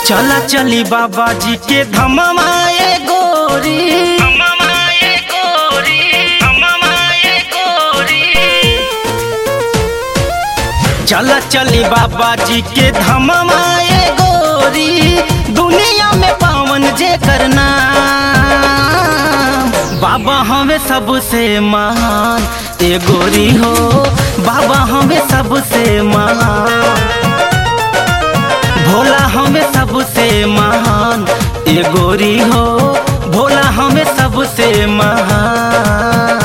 चला चली बाबा जी के धममाए गोरी चला चली बाबा जी के धममाए गोरी दुनिया में पावन जे करना बाबा हमें सबसे महान ए गोरी हो बाबा हमें सबसे महान भोला हमें सबसे महान ए गोरी हो भोला हमें सबसे महान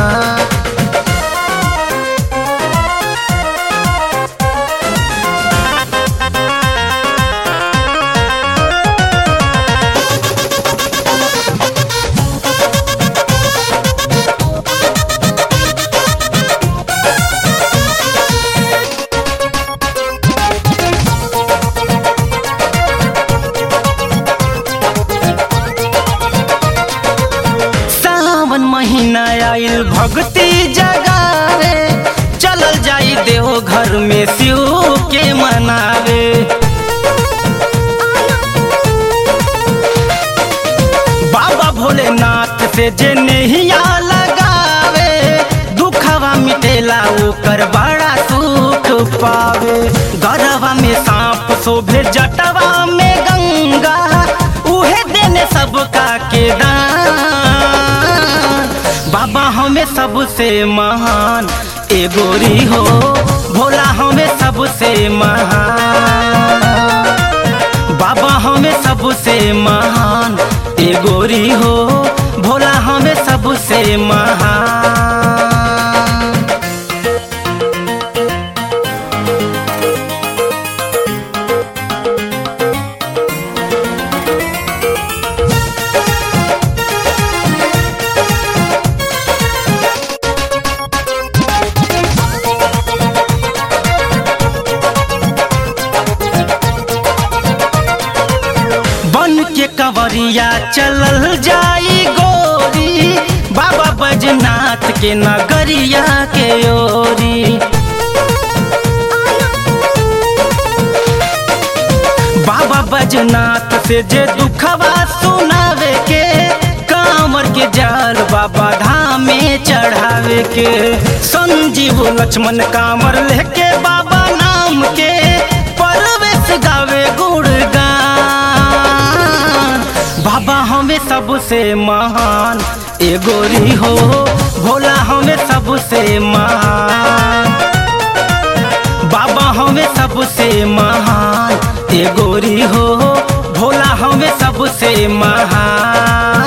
सावन महीना आइल भक्ति जगावे चलल जाई देहो घर में शिव के मनावे बाबा भोलेनाथ से जे नहिया लगावे दुखवा मिटेला ओकर बड़ा सुख पावे गरवा में सांप शोभे जटवा में गंगा उहे देने सबका के दान बाबा हमें सबसे महान ए गोरी हो भोला हमें सबसे महान बाबा हमें सबसे महान ए गोरी हो भोला हमें सबसे महान बन के कंवरिया चलल जाई गोरी बाबा बजनाथ के नगरिया के ओरी बाबा बजनाथ से जे दुखवा सुनावे के कांवर के जाल बाबा धाम में चढ़ावे के संजीव लक्ष्मण कांवर लेके बाबा नाम के परवेश गावे गुणगान बाबा हमें सबसे महान ए गोरी हो भोला हमें सबसे महान बाबा हमें सबसे महान ए गोरी हो भोला हमें सबसे महान